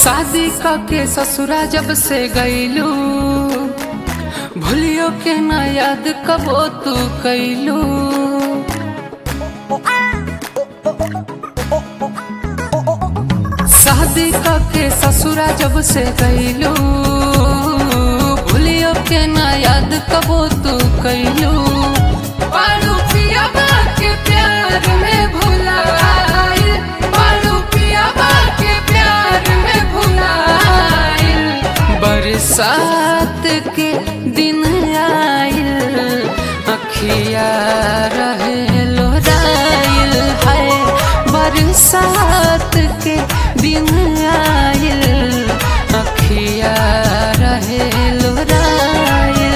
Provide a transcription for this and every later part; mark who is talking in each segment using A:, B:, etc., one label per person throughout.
A: शादी के ससुरा जब से गईलू भूलियो के ना याद कबो तू कैलू शादी के ससुरा जब से गईलू भूलियो के ना याद कबो तू कैलू पारू पिया के प्यार में भुलाइल पारू पिया के प्यार में भुलाइल बरसात के दिन आइल अखिया रहे लोराइल है बरसात के दिन आइल अखिया रहे लोराइल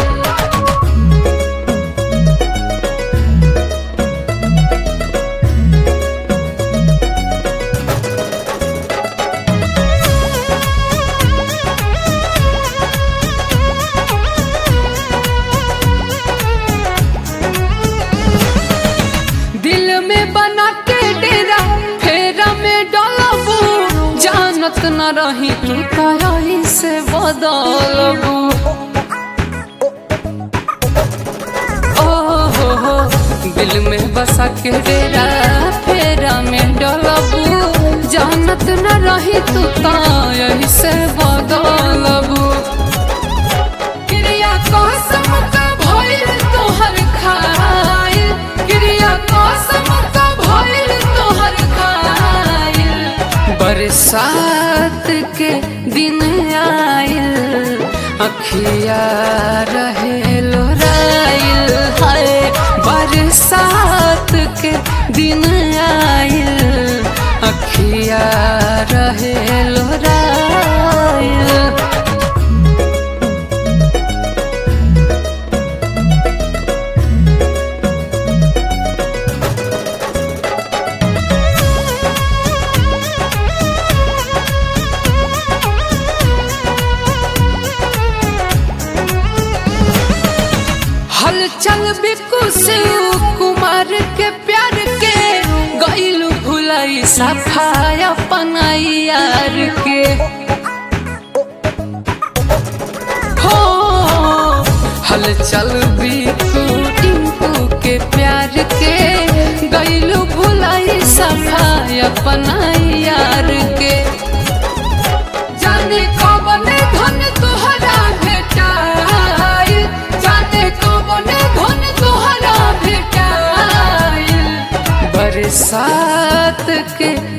A: दिल में बना के डेरा फेरा में डलबू जानत न रही तू तही से बदलबू ओ हो हो दिल में बसा के डेरा फेरा में डलबू जानत न रही तू तही से बदलबू क्रिया कसम का भइल तोहर खाइल क्रिया कसम का भइल तोहर खाइल बरसात के दिन आइल अखिया रहे लोराइल हाय बरसात के दिन आइल अखिया रहे लोराइल हलचल बिकु शिव कुमार के प्यार के गईलू भुलाई सफाई अपनाई यार के हो हलचल बिकु टिंकू के प्यार के गईलू भुलाई सफाई अपनाई यार के जाने कौन धन तोहरा भेटाइल जाने कौन धन तोहरा भेटाइल बरसात के